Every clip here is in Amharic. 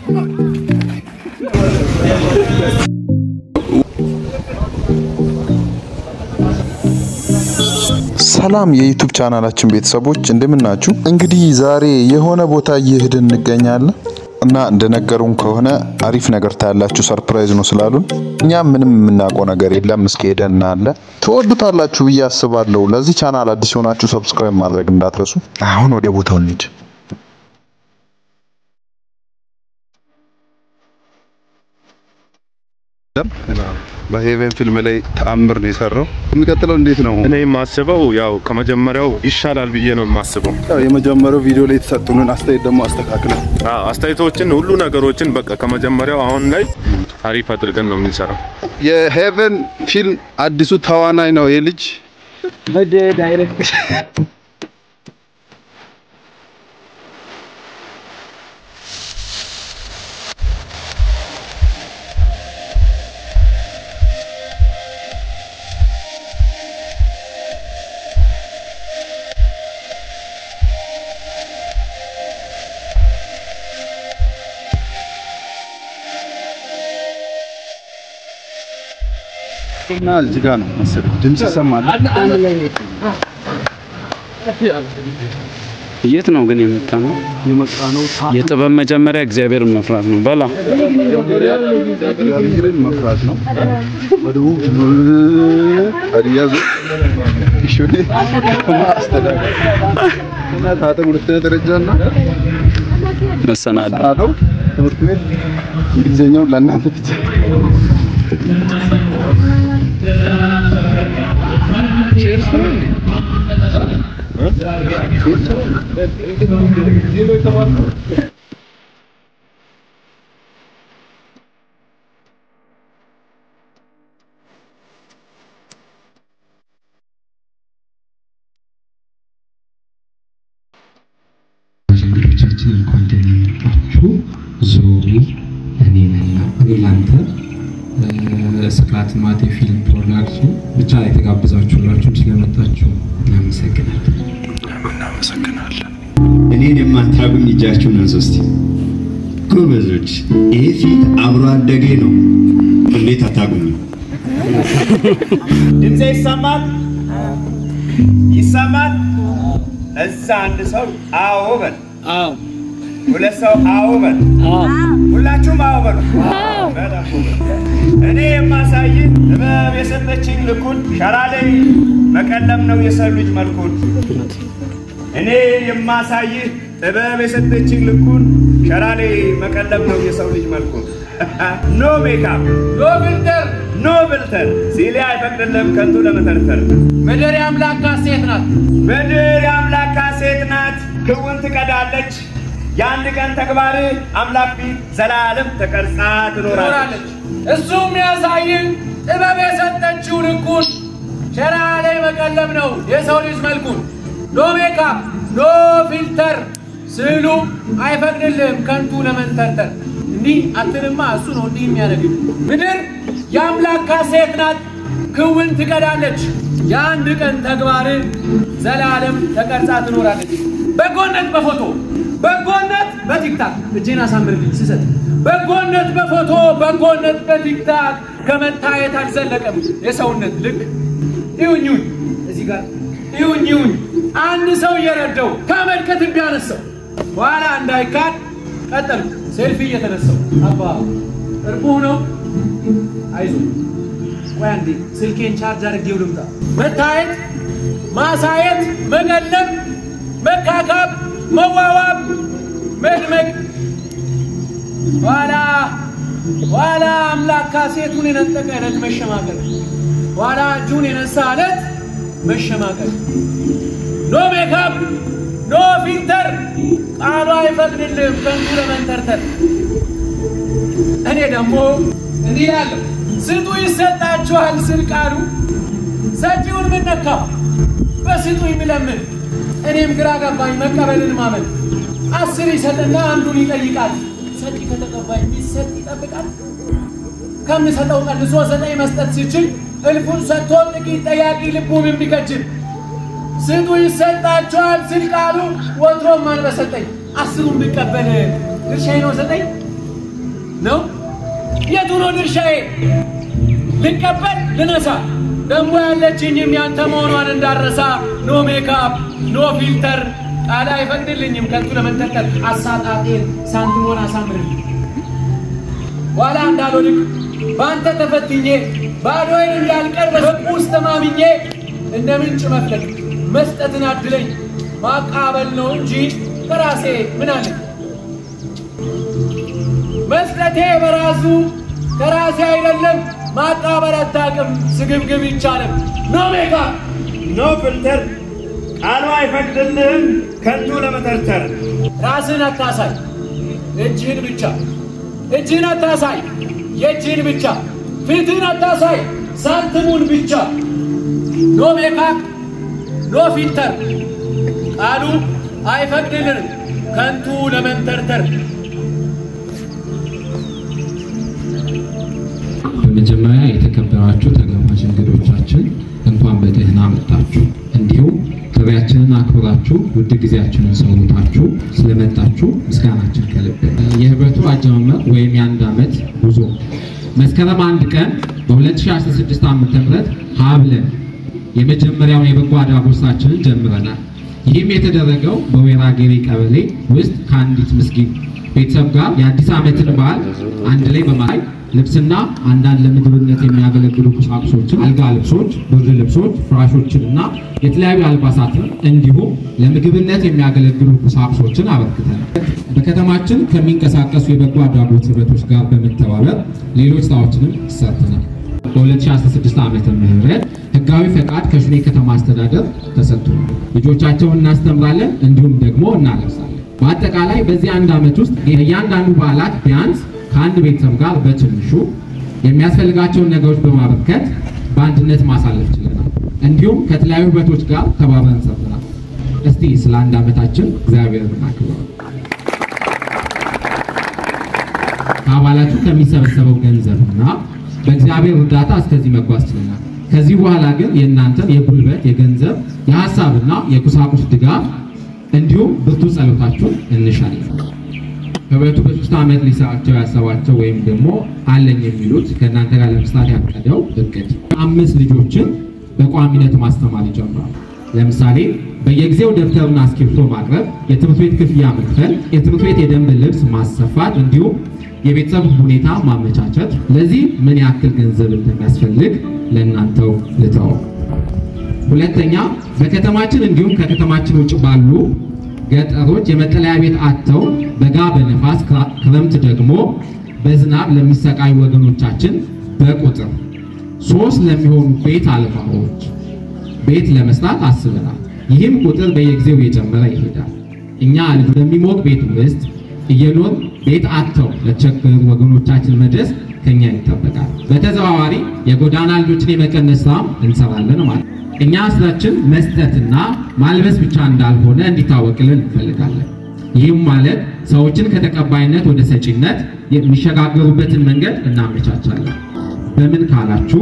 ሰላም የዩቱብ ቻናላችን ቤተሰቦች እንደምናችሁ። እንግዲህ ዛሬ የሆነ ቦታ እየሄድን እንገኛለን እና እንደነገሩን ከሆነ አሪፍ ነገር ታያላችሁ፣ ሰርፕራይዝ ነው ስላሉን እኛም ምንም የምናውቀው ነገር የለም። እስኪ ሄደን እናያለን። ትወዱታላችሁ ብዬ አስባለሁ። ለዚህ ቻናል አዲስ የሆናችሁ ሰብስክራይብ ማድረግ እንዳትረሱ። አሁን ወደ ቦታው እንሂድ። በሄቨን ፊልም ላይ ተአምር ነው የሰራው። የሚቀጥለው እንዴት ነው? እኔ የማስበው ያው ከመጀመሪያው ይሻላል ብዬ ነው የማስበው። ያው የመጀመሪያው ቪዲዮ ላይ የተሰጡንን አስተያየት ደግሞ አስተካክለን አዎ አስተያየቶችን ሁሉ ነገሮችን በቃ ከመጀመሪያው አሁን ላይ አሪፍ አድርገን ነው የምንሰራው። የሄቨን ፊልም አዲሱ ተዋናይ ነው ይህ ልጅ። እና እዚህ ጋር ነው መሰለኝ ድምጽ ይሰማል። የት ነው ግን የመጣ ነው? የመጣ ነው የጥበብ መጀመሪያ እግዚአብሔርን መፍራት ነው። በላ እግዚአብሔርን መፍራት ነው። በደቡብ ሀዲያ ዞን ሾኔ ከተማ አስተዳደር እና ታጠቅ ሁለተኛ ደረጃና መሰናዶ ሰናደው ትምህርት ቤት እንግሊዝኛው ለእናንተ ብቻ ዘመዶቻችን እንኳን ደህና መጣችሁ። ዞሪ እኔ ነና እኔ ላንተ ስቅላት ማቴ ፊልም ፕሮዳክሽን ብቻ የተጋበዛችሁላችሁም ስለመጣችሁ እናመሰግናለን። እናመሰግናለን። እኔን የማታጉኝ እጃችሁን አንሱ እስቲ ጎበዞች። ይህ ፊት አብሮ አደጌ ነው። እንዴት አታጉኝ? ድምፄ ይሰማል ይሰማል። እዛ አንድ ሰው አዎ በል፣ ሁለት ሰው አዎ በል፣ ሁላችሁም አዎ በሉ። በጣም ጎበዝ። እኔ የማሳይ ጥበብ የሰጠችኝ ልኩን ሸራ ላይ መቀለም ነው የሰው ልጅ መልኩን። እኔ የማሳይህ ጥበብ የሰጠችኝ ልኩን ሸራ ላይ መቀለም ነው የሰው ልጅ መልኩን። ኖ ሜካፕ፣ ኖ ፊልተር፣ ኖ ብልተር ሲሌ አይፈቅድልም ከንቱ ለመተርተር። ምድር የአምላክ ሴት ናት፣ ምድር የአምላክ ሴት ናት። ክውን ትቀዳለች የአንድ ቀን ተግባር አምላክ ፊት ዘላለም ተቀርጻ ትኖራለች። እሱም ያሳይን ጥበብ የሰጠችው ልኩን ሸራ ላይ መቀለም ነው የሰው ልጅ መልኩን። ኖ ሜካፕ ኖ ፊልተር ስዕሉ አይፈቅድልም ከንቱ ለመንተርተር። እንዲህ አትልማ እሱ ነው እንዲህ የሚያደርግ ምድር የአምላክ ሴት ናት ክውን ትቀዳለች የአንድ ቀን ተግባር ዘላለም ተቀርጻ ትኖራለች። በጎነት በፎቶ በጎነት በቲክታክ እጄን አሳምርልኝ ስሰጥ በጎነት በፎቶ በጎነት በቲክታክ ከመታየት አልዘለቀም የሰውነት ልክ ይሁኝሁኝ እዚህ ጋር ይሁኝሁኝ አንድ ሰው እየረዳው ከመልከት ቢያነሳው በኋላ እንዳይካድ ቀጠል ሴልፊ እየተነሳው አባ እርቦህ ነው አይዞ ቆይ አንዴ ስልኬን ቻርጅ አድርጌው ልምጣ መታየት ማሳየት መቀለም መካካብ መዋዋብ መድመቅ ኋላ ኋላ አምላክ ሴቱን የነጠቀ ዕለት መሸማቀቅ ኋላ እጁን የነሳ ዕለት መሸማቀቅ ኖ ሜካፕ ኖ ፊልተር ቃሉ አይፈቅድልም ከንቱ ለመንተርተር እኔ ደግሞ እንዲህ ያለው ስጡ ይሰጣችኋል ስል ቃሉ ሰጪውን ምን ነካው በስጡ የሚለምን እኔም ግራ ገባኝ መቀበልን ማመን አስር ይሰጥና አንዱን ይጠይቃል ሰጪ ከተቀባይ የሚሰጥ ይጠብቃል ከምሰጠው ቀንሶ ዘጠኝ መስጠት ሲችል እልፉን ሰጥቶ ጥቂት ጠያቂ ልቡን የሚከጅል ስጡ ይሰጣችኋል ሲል ቃሉ ወትሮም ማን በሰጠኝ አስሩን ብቀበል ድርሻዬ ነው ዘጠኝ ነው? የቱ ነው ድርሻዬ? ልቀበል ልነሳ? ደግሞ ያለችኝም ያንተ መሆኗን እንዳረሳ ኖ ሜካፕ ኖ ፊልተር ቃል አይፈቅድልኝም ከንቱ ለመንጠልጠል አሳጣጤን ሳንቲሞን አሳምርልኝ ኋላ እንዳልወድቅ በአንተ ተፈትኜ ባዶዬን እንዳልቀር በሕግ ውስጥ ተማምኜ እንደ ምንጭ መፍለቅ መስጠትን አድለኝ ማቃበል ነው እንጂ ከራሴ ምን አለኝ? መስጠቴ በራሱ ከራሴ አይደለም ማቃበል አታውቅም ስግብግብ ይቻለም ኖ ሜካፕ ኖ ፊልተር ቃሉ አይፈቅድልህም ከንቱ ለመተርተር ራስህን አታሳይ እጅህን ብቻ እጅህን አታሳይ የእጅህን ብቻ ፊትህን አታሳይ ሳንትሙን ብቻ ኖ ሜካፕ ኖ ፊልተር ቃሉ አይፈቅድልንም ከንቱ ለመንተርተር በመጀመሪያ የተከበራችሁ ተጋባዥ እንግዶቻችን እንኳን በደህና መጣችሁ። እንዲሁም ጥሪያችንን አክብራችሁ ውድ ጊዜያችንን ሰውታችሁ ስለመጣችሁ ምስጋናችን ከልብ። የህብረቱ አጀማመር ወይም የአንድ ዓመት ጉዞ መስከረም አንድ ቀን በ2016 ዓ ም ሀብለን የመጀመሪያውን የበጎ አድራጎት ስራችንን ጀምረናል። ይህም የተደረገው በወይራ ጌሬ ቀበሌ ውስጥ ከአንዲት ምስኪን ቤተሰብ ጋር የአዲስ ዓመትን በዓል አንድ ላይ በማድረግ ልብስና አንዳንድ ለምግብነት የሚያገለግሉ ቁሳቁሶችን፣ አልጋ ልብሶች፣ ብርድ ልብሶች፣ ፍራሾችን እና የተለያዩ አልባሳትን እንዲሁም ለምግብነት የሚያገለግሉ ቁሳቁሶችን አበርክተናል። በከተማችን ከሚንቀሳቀሱ የበጎ አድራጎት ህብረቶች ጋር በመተባበር ሌሎች ስራዎችንም ሰርተናል። በ2016 ዓመተ ምህረት ህጋዊ ፈቃድ ከሽኔ ከተማ አስተዳደር ተሰጥቶናል። ልጆቻቸውን እናስተምራለን እንዲሁም ደግሞ እናለብሳለን። በአጠቃላይ በዚህ አንድ ዓመት ውስጥ የእያንዳንዱ በዓላት ቢያንስ ከአንድ ቤተሰብ ጋር በትንሹ የሚያስፈልጋቸውን ነገሮች በማበርከት በአንድነት ማሳለፍ ችለናል። እንዲሁም ከተለያዩ ህብረቶች ጋር ተባብረን ሰርተናል። እስቲ ስለ አንድ ዓመታችን እግዚአብሔርን እናክብረው። ከአባላቱ ከሚሰበሰበው ገንዘብና በእግዚአብሔር እርዳታ እስከዚህ መጓዝ ችለናል። ከዚህ በኋላ ግን የእናንተን የጉልበት፣ የገንዘብ፣ የሀሳብና የቁሳቁስ ድጋፍ እንዲሁም ብርቱ ጸሎታችሁን እንሻለን። ህብረቱ በሶስት ዓመት ሊሰራቸው ያሰባቸው ወይም ደግሞ አለኝ የሚሉት ከእናንተ ጋር ለመስራት ያቀደው እቅድ አምስት ልጆችን በቋሚነት ማስተማር ይጀምራል። ለምሳሌ በየጊዜው ደብተርና እስክሪብቶ ማቅረብ፣ የትምህርት ቤት ክፍያ መክፈል፣ የትምህርት ቤት የደንብ ልብስ ማሰፋት እንዲሁም የቤተሰብ ሁኔታ ማመቻቸት። ለዚህ ምን ያክል ገንዘብ እንደሚያስፈልግ ለእናንተው ልተው። ሁለተኛ በከተማችን እንዲሁም ከከተማችን ውጭ ባሉ ገጠሮች የመጠለያ ቤት አጥተው በጋ በነፋስ ክረምት ደግሞ በዝናብ ለሚሰቃዩ ወገኖቻችን በቁጥር ሶስት ለሚሆኑ ቤት አልባዎች ቤት ለመስራት አስበናል። ይህም ቁጥር በየጊዜው እየጨመረ ይሄዳል። እኛ በሚሞቅ ቤት ውስጥ እየኖር ቤት አጥተው ለተቸገሩ ወገኖቻችን መድረስ ከኛ ይጠበቃል። በተዘዋዋሪ የጎዳና ልጆችን የመቀነስ ስራም እንሰራለን ማለት ነው። እኛ ስራችን መስጠትና ማልበስ ብቻ እንዳልሆነ እንዲታወቅልን እንፈልጋለን። ይህም ማለት ሰዎችን ከተቀባይነት ወደ ሰጪነት የሚሸጋገሩበትን መንገድ እናመቻቻለን። በምን ካላችሁ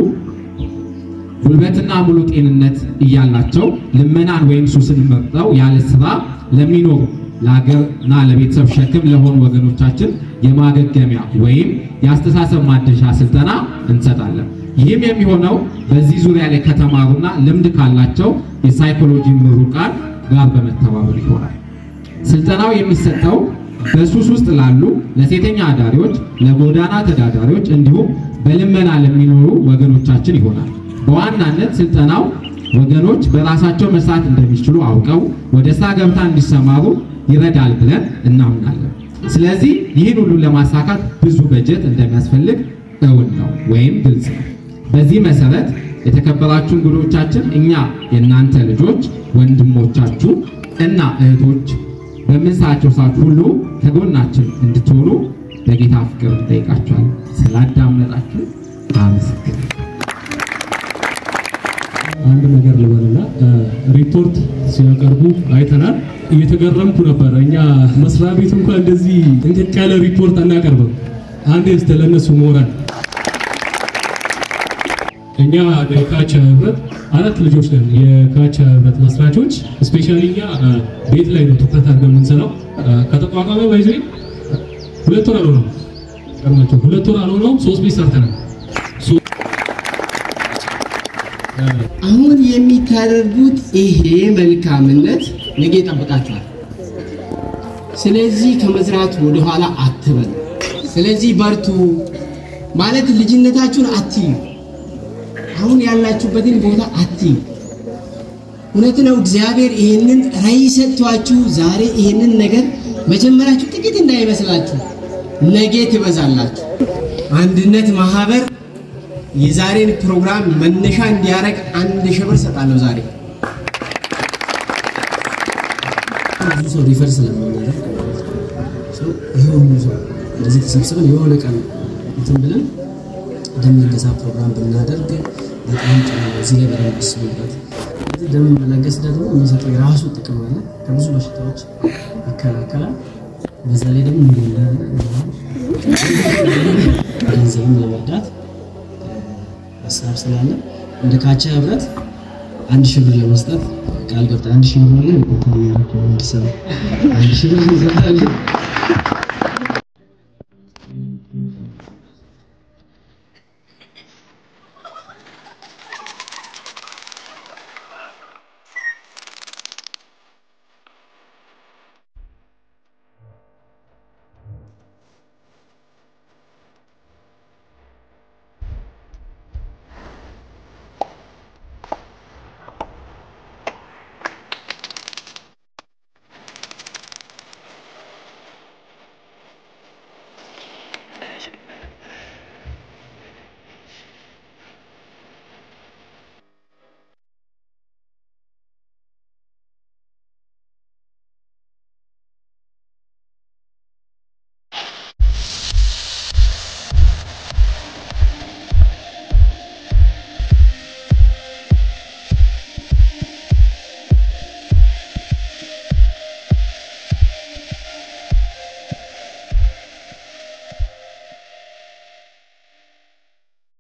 ጉልበትና ሙሉ ጤንነት እያላቸው ልመናን ወይም ሱስን መርጠው ያለ ስራ ለሚኖሩ ለሀገርና ለቤተሰብ ሸክም ለሆኑ ወገኖቻችን የማገገሚያ ወይም የአስተሳሰብ ማደሻ ስልጠና እንሰጣለን። ይህም የሚሆነው በዚህ ዙሪያ ላይ ከተማሩና ልምድ ካላቸው የሳይኮሎጂ ምሩቃን ጋር በመተባበር ይሆናል። ስልጠናው የሚሰጠው በሱስ ውስጥ ላሉ ለሴተኛ አዳሪዎች፣ ለጎዳና ተዳዳሪዎች እንዲሁም በልመና ለሚኖሩ ወገኖቻችን ይሆናል። በዋናነት ስልጠናው ወገኖች በራሳቸው መስራት እንደሚችሉ አውቀው ወደ ስራ ገበታ እንዲሰማሩ ይረዳል ብለን እናምናለን። ስለዚህ ይህን ሁሉ ለማሳካት ብዙ በጀት እንደሚያስፈልግ እውን ነው ወይም ግልጽ ነው። በዚህ መሰረት የተከበራችሁ እንግዶቻችን እኛ የእናንተ ልጆች፣ ወንድሞቻችሁ እና እህቶች በምንሰራቸው ሰዓት ሁሉ ከጎናችን እንድትሆኑ በጌታ ፍቅር እንጠይቃችኋለን። ስላዳመጣችሁ አመስግን። አንድ ነገር ልበልና ሪፖርት ሲያቀርቡ አይተናል። እየተገረምኩ ነበረ። እኛ መስሪያ ቤት እንኳን እንደዚህ እንቅቅ ያለ ሪፖርት አናቀርብም። አንዴ እስተ ለእነሱ ሞራል እኛ የካቻ ህብረት አራት ልጆች ነን። የካቻ ህብረት መስራቾች ስፔሻሊ እኛ ቤት ላይ ነው ትኩረት አድርገን የምንሰራው። ከተቋቋመ ባይዘ ሁለት ወር ነው ቀርማቸው ሁለት ወር አልሆነውም ሶስት ቤት ሰርተናል። አሁን የሚታደርጉት ይሄ መልካምነት ነገ ይጠብቃችኋል። ስለዚህ ከመዝራት ወደኋላ አትበል። ስለዚህ በርቱ ማለት ልጅነታችሁን አትዩ። አሁን ያላችሁበትን ቦታ አትዩ። እውነት ነው። እግዚአብሔር ይህንን ራዕይ ሰጥቷችሁ ዛሬ ይህንን ነገር መጀመራችሁ ጥቂት እንዳይመስላችሁ፣ ነገ ትበዛላችሁ። አንድነት ማህበር የዛሬን ፕሮግራም መነሻ እንዲያደርግ አንድ ሺህ ብር እሰጣለሁ ዛሬ ብዙ ሰው ሪፈር ስለምናደርግ ሰው ይሄ ሁሉ ሰው እንደዚህ ተሰብስበን የሆነ ቀን እንትን ብለን ደም ልገሳ ፕሮግራም ብናደርግ በጣም ጥሩ ነው። እዚህ ላይ በደንብ አስቡበት። ስለዚህ ደም መለገስ ደግሞ የሚሰጠው የራሱ ጥቅም አለ። ከብዙ በሽታዎች ይከላከላል። በዛ ላይ ደግሞ ሚሊዮን ገንዘብም ለመርዳት ሀሳብ ስላለ እንደ ካቻ ህብረት አንድ ሺህ ብር ለመስጠት ቃል ገብተን አንድ ሺህ ብር ላይ ቦታ እያደረኩ ነው እንዲሰራ አንድ ሺህ ብር እንሰጣለን።